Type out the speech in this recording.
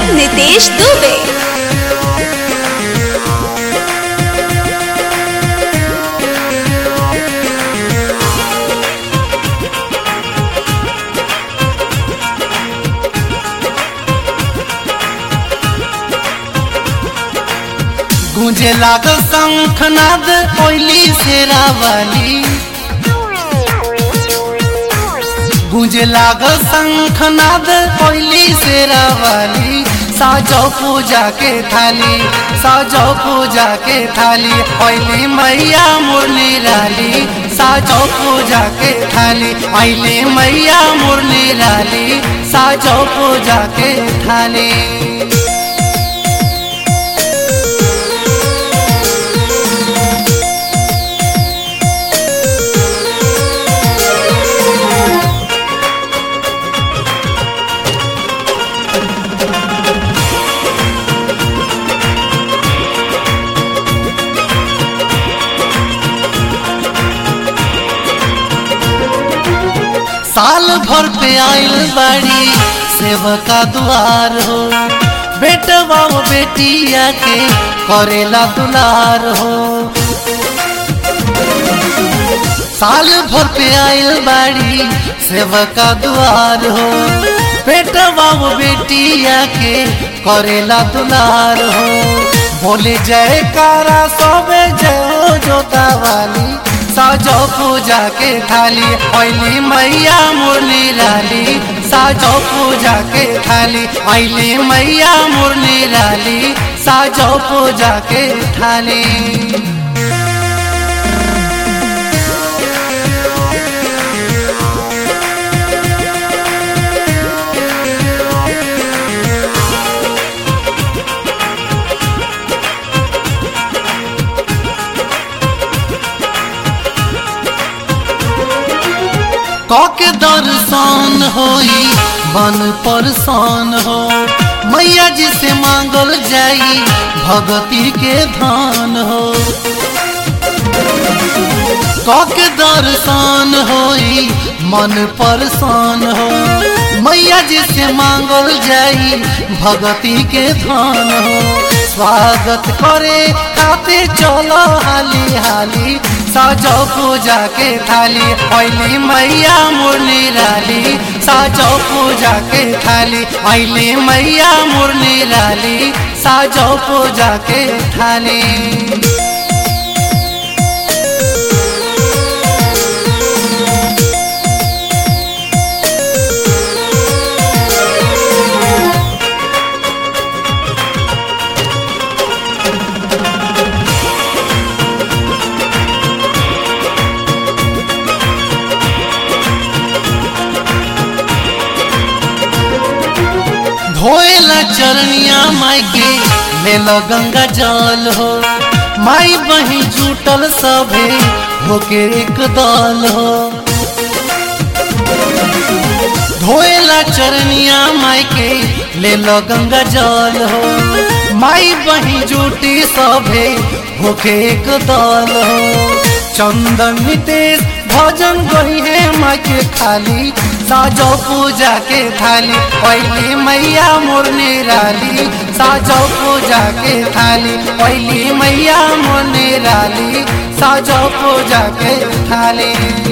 नितेश दुबे गूंजे लागल शंखनाद कोयली शेरावाली गूंजे लागल शंखनाद कोयली शेरावाली साजो पूजा के थाली साजो पूजा के थाली ओइली मैया मुरली राली साजो पूजा के थाली ओइली मैया मुरली राली साजो पूजा के थाली साल भर पे आइल बाड़ी सेवका दुआर हो बेटवा वो बेटिया के करेला दुलार हो साल भर पे आइल बाड़ी सेवका दुआर हो बेटवा वो बेटिया के करेला दुलार हो बोले जयकारा सबे जय हो जोता वाली साजो पूजा के थाली ऐली मैया मुरली राली साजो पूजा के थाली ऐली मैया मुरली राली साजो पूजा के थाली कके दर्शन होई बन परसान हो मैया जी से मांगल जाई भगती के धान हो कके दर्शन होई मन परसान हो मैया जी से मांगल जाई भगती के धान हो स्वागत करे खाते चलो हाली हाली साजो पूजा के थाली ऐली मैया मुरली राली साजो पूजा के थाली ऐली मैया मुरली राली साजो पूजा के थाली धोएला चरनिया माई के लेला गंगा जल हो माई बही जुटल सभे होके एक दल हो धोएला चरनिया माई के लेला गंगा जल हो माई बही जुटी सभे होके एक दल हो चंदन नितेश भजन गई है माँ के खाली साजो पूजा के थाली पहली मैया मुरनी राली साजो पूजा के थाली पहली मैया मुरनी राली साजो पूजा के थाली